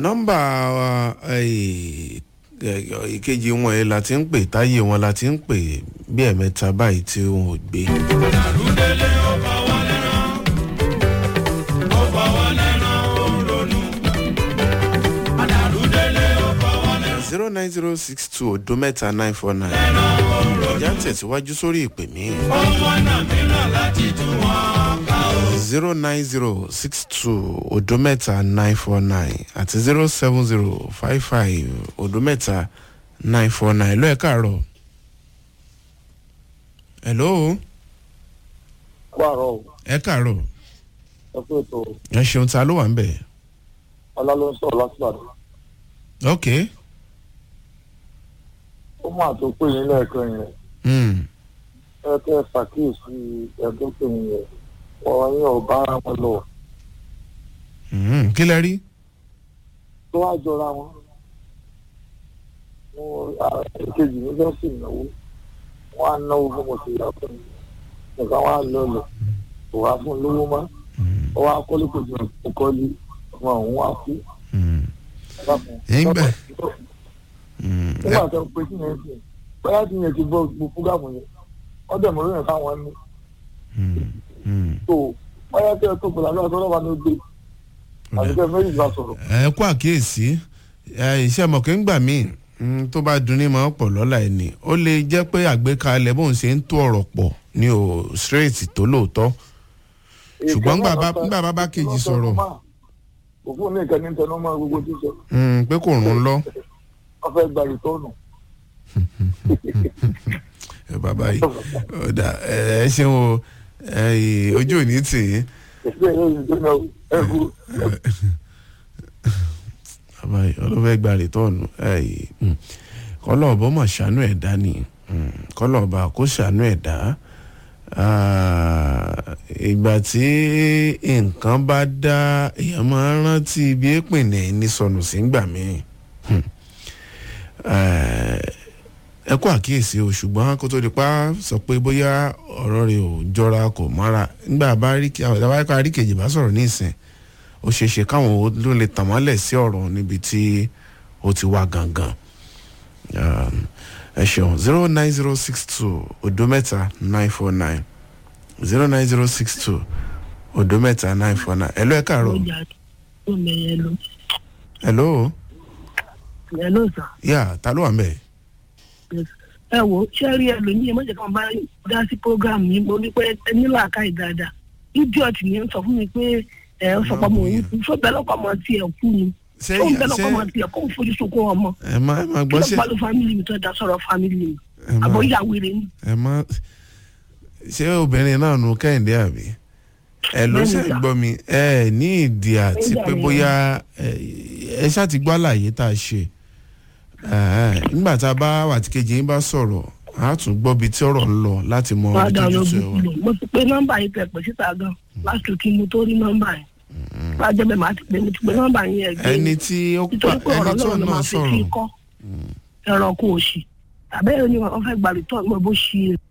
nọ́mbà eh, eh, ìkejì wọn yìí la ti ń pè táyé wọn la ti ń pè bí ẹ̀mẹ́ta báyìí tí wọn ò gbé. zero nine zero six two odo mẹ́ta nine four nine. ìjà tẹ̀síwájú sórí ìpè mí. zero nine zero six two odo mẹ́ta nine four nine àti zero seven zero five five odo mẹ́ta nine four nine ló ẹ̀ káàárọ̀. hello pààrọ̀ o ẹ káàárọ̀ ẹ kú ètò ẹ ṣeun ta ló wà ń bẹ̀. ọlá ló ń sọ̀rọ̀ láti ìbàdàn ok ó mà tó pé yín lẹ́ẹ̀kan yẹn mm. ẹ kẹ́ ẹ ṣàkíyèsí ẹ̀dùn pé yín yẹn ọ̀rọ̀ yín ò bá ara wọn lọ Mm. kí lẹ rí. tó wá jọra wọn mo èkejì mi fẹ́ sì náwó wọn á náwó fún mo sì yà fún mi nǹkan wọn á lọ lọ kò wá fún un lówó mọ́ ó wá kọ́lé kò jù kó kọ́lé ọmọ òun wá kú Mm. bá fún un. Ẹ̀yin bẹ̀. Mm. ẹ- nígbà tó ń pe kí yẹn sìn bóyá kí yẹn ti gbọ́ gbogbo fúgàmù yẹn wọ́n dẹ̀ mọ́ lóyún káwọn ní Mm. Mm. tó bóyá kí ẹ tó pèlú àlọ́ àtọ́lọ́wà ní gbé àbíkẹ́ méjì bá sọ̀rọ̀ ẹ kú àkíyèsí ẹ, iṣẹ́ mọ̀kẹ́ ń gbà míì mm, tó bá dunní máa ń pọ̀ lọ́la ẹ̀ ní ó lè jẹ́ pé àgbékalẹ̀ bóun ṣe ń tó ọ̀rọ̀ pọ̀ ní o straight tó lóòótọ́ Ṣùgbọ́n ńgbà bá- ńgbà bá bá kejì sọ̀rọ̀. òfin ní ìkànnì tẹnu mọ́ gbogbo tí sọ Mm, pé kò rún lọ wọ́n fẹ́ gba ìtọ́nù ẹ bàbá yìí ọ̀dà ẹ ẹ ṣeun o ẹ, ì- ojú ò ní tì í èsì ẹ̀yẹ yìí tó náà ẹ̀kú bàbá yìí ọlọ́fẹ́ gba rìtọ́ọ̀nù kọ́lọ́ọ̀bọ mọ̀ ṣàánú ẹ̀dá ni Mm, kọ́lọ́ọ̀bà kó ṣàánú ẹ̀dá Ah, ìgbà tí nǹkan bá dá èèyàn máa ń rántí ibi èpìnlẹ̀ ní sọnù sí gbà míì Hmm. Eh, ẹ kó àkíyèsí o ṣùgbọ́n kó tó di pa sọ pé bóyá ọ̀rọ̀ rẹ̀ ò jọra kò mọ́ra nígbà bá rí kí àwọn ìdáwáyé rí kejì bá sọ̀rọ̀ ní ìsìn ó ṣeé ṣe káwọn ó ló lè tàn mọ́lẹ̀ sí ọ̀rọ̀ níbi tí ó ti wá gangan Um, ẹ ṣeun zero nine zero six two odo mẹ́ta nine four nine zero nine zero six two odo mẹ́ta nine four nine ẹ lọ ẹ káàárọ̀ ọjà tó mẹyẹ lọ hello ẹ ló sà yà ta ló wà ń bẹ̀ ẹ wo ṣé rí ẹlòmíì ẹ mọ̀jẹ̀ kan bá dá sí program yìí mo ní pé ẹ ní làákàyè dáadáa idiot ni ń sọ fún mi pé ẹ ń sọ pé ọmọ òun kú sọ bẹ́ẹ̀ lọ́kọ̀ ọmọ tiẹ̀ kú ni ṣé tó ń bẹ́ẹ̀ lọ́kọ̀ ọmọ ṣé tiẹ̀ kó ń fojú sunkún ọmọ ẹ má ẹ má kí gbọ́ ló ṣe pa ló family mi tó dá sọ̀rọ̀ family mi ẹ má àbọ̀ ìyàwó rẹ̀ ni ẹ má ṣé obìnrin náà nu kẹ́hìndé àbí ẹ ló ṣe Bẹ́ẹ̀ni, sà. gbọ́ mi ẹ ní ìdí àti Nígbà pé mi, bóyá ẹ ẹ ṣáà ti gbọ́ àlàyé tá a ṣe Ẹ̀hẹ́n, nígbà tá a bá wà tí kejì yín bá sọ̀rọ̀ a tún gbọ́ bí tí ọ̀rọ̀ ń lọ láti mọ wàá ibi dá tó jù lọ sí ẹ wá. gbogbo mo ti pe nọ́mbà yìí tẹ̀ pé síta gan lásìkò kí mo tó rí nọ́mbà yìí wàá jẹ́ bẹ́ẹ̀ máa ti pè mo ti pe nọ́mbà yìí ẹ̀ gbé ẹni tí ó pa nítorí pé ẹni ọ̀rọ̀ tó náà ló náà máa fi sọ̀rọ̀ kí kọ́ ẹranko òsì àbẹ́rẹ́ ni wọ́n fẹ́ gbàlítọ́ mọ́ bó ṣe